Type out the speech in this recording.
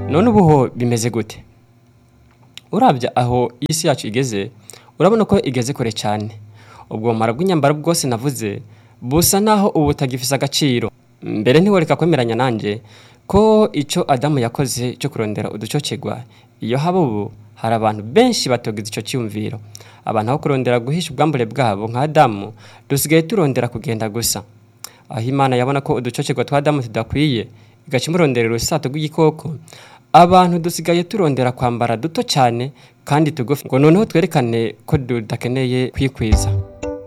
none ubu ho bimeze gute urabya aho isi yacu igeze urabona ko igeze kure cyane ubwo bumara bw'inyambaro bwose navuze busa naho ubu butagifise agaciro mbere ntiworeka kwemeranya nanjye ko icyo adamu yakoze cyo kurondera uducocegwa iyo haba ubu hari abantu benshi batogize icyo cyiyumviro abantu aho kurondera guhisha ubwambure bwabo nka adamu dusigaye turondera kugenda gusa aho imana yabona ko uducocegwa twa adamu tudakwiye igaca imurondera urusato rw'igikoko abantu dusigaye turondera kwambara duto cyane kandi tugufi ngo noneho twerekane ko tudakeneye kwikwiza